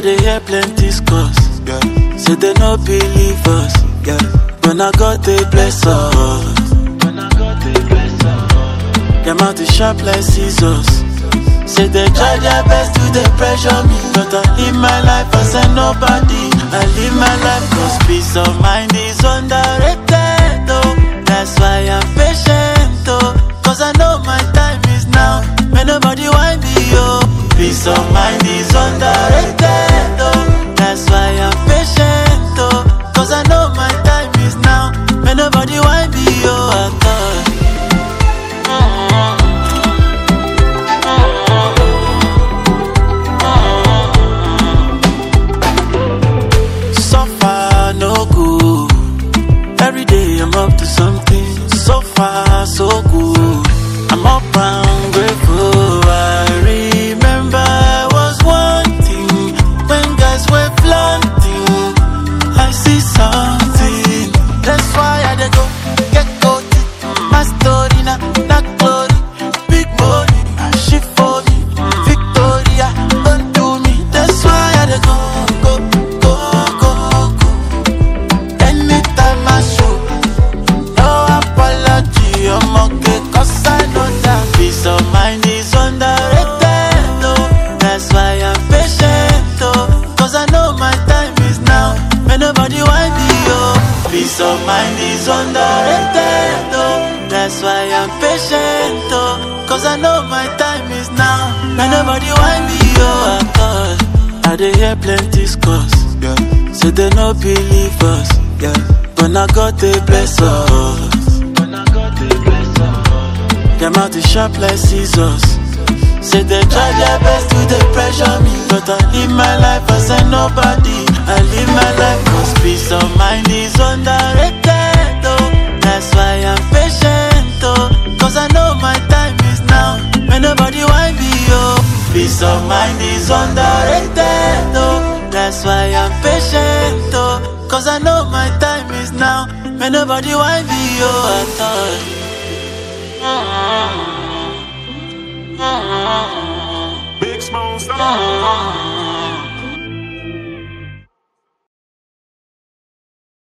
dey hear plenty scores. Yeah. Say they no believe us. Yeah. When I got they bless us. When I got they bless us. Them out the sharp like scissors. Say they try their best to they pressure me. But I live my life as a nobody. I live my life cause peace of mind is underrated. Oh, that's why I'm patient. Oh, cause I know my time is now. When nobody want me, oh. Peace of mind is underrated. Oh, that's why I'm patient. Oh, cause I know my time is now. When nobody want me, oh, I thought. Suffer no good. Every day I'm up to something. So far, so good. I'm up and grateful. I remember I was wanting when guys were planting. I see something. That's why I dey go get gold. My story now, not glory. Big money, she for me. Victoria, don't do me. That's why I dey go, go, go, go, go. Anytime I show, no apology. I'm okay, cause I know that peace of mind is underrated. Oh, that's why I'm patient. Oh, cause I know my time is now. When nobody want me, oh, peace of mind is underrated. Oh, that's why I'm patient. Oh, cause I know my time is now. When nobody want me, oh, I thought I dey hear plenty scores. Yeah. Say they no believe us. Yeah. When I got they bless us. When I got they bless us. Them out the sharp like scissors. Say they try their best to they pressure me. But I live my life as a nobody. I live my life cause peace of mind is underrated. Oh, that's why I'm patient. Oh, cause I know my time is now. When nobody want me, oh. Peace of mind is underrated. Oh, that's why I'm patient. Oh, cause I know my time is now. When nobody want me, oh, I thought. Big Smoke Star.